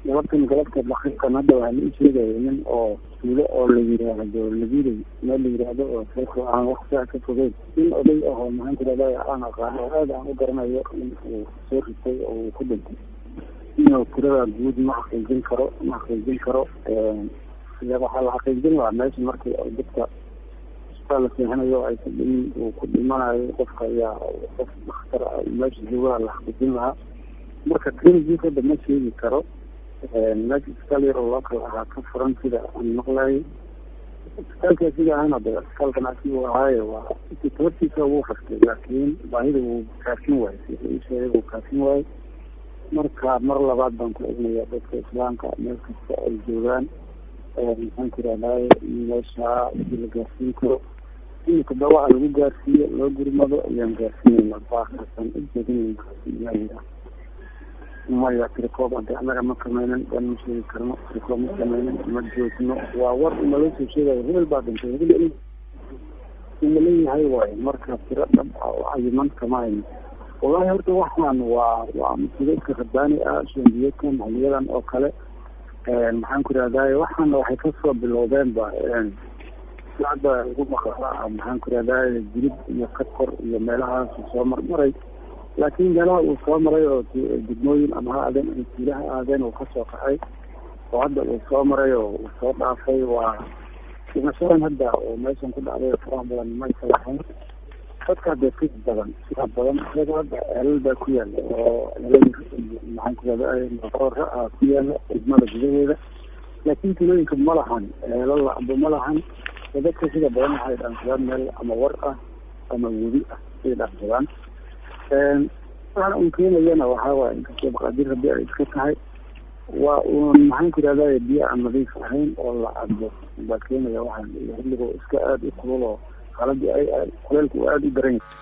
galabtan galabta daqiiqan hadda waxaa la ii sheegaya nin oo tuulo oo la yiraahdo labiday meel la yiraahdo oo seeko aan wax saa ka fogeyn nin oday ahoo maxaan tirahdaa aan aqaano oo aad aan u garanayo in uu soo ritay oo uu ku dhintay inuu tirada guud ma xaqiijin karo ma xaqiijin karo waxaa la xaqiijin lahaa meesha markii dadka isbitaal la seexanayo ay ku dhimin uu ku dhimanayo qofka ayaa qof dhakhtar ah meesha joogaa la xaqiijin lahaa marka tiradiis hadda ma sheegi karo meesha isbitaal yar oo loo kala ahaa ka furan sida aan maqlayo isbitaalka sida ahana de isbitaalkan asigu ahaaye waa intii tabartiisa ugu rastay laakiin baahida wuu kaafin waayo sida ii sheegay wuu kaafin waayo marka mar labaad baan ku egnaya dadka islaamka meel kasta ay joogaan maxaan tirahdaye meesha hadii la gaarsiin karo imika dawaca lagu gaarsiiyo loo gurmado ayaan gaarsiinayna baakasan ujeedinayna maya tirikoob ade annaga ma kameynan dan ma sheegi karno tirikoob ma sameynan ma joogno waa war naloo soo sheegayo hebel baa dhintay hebel umaleeyahay waayo marka tiro dhab ah oo cayiman kama hayno wallahi horta waxaan waa waa masiibeedka rabbaani ah shandiyeedkan haliyadan oo kale maxaan ku irahdaye waxaana waxay kasoo bilowdeen ba hadda ugu maqala maxaan ku irahdaye jilib iyo kakor iyo meelahaas soo marmaray laakiin meelaha uu soo maray oo degmooyin ama ha aadeen ama tuulaha aadeen uu kasoo kacay oo hadda uu soo maray oo uu soo dhaafay waa dhimashadan hadda oo meeshan ku dhacday faraha badan maysa lahayn dadka hadda ka badan sida badan isaga hadda ceelal baa ku yaala oo ceelal maxaan ku irahdaye maqoora ah ku yaala degmada gudaheeda laakiin tuulooyinka ma lahan ceelal amba ma lahan dadka sida badan waxay dhaansadaan meel ama war ah ama webi ah ay dhaansadaan waxaana un keenayana waxaa waaya inkastoo maqaadir haddii ay iska tahay waa uun maxaan ku irahdaye biyo aan nadiif ahayn oo la cabo baa keenaya waxaan xilligoo iska aada u kulul oo xaaladii ay kuleelku aada u daran yahay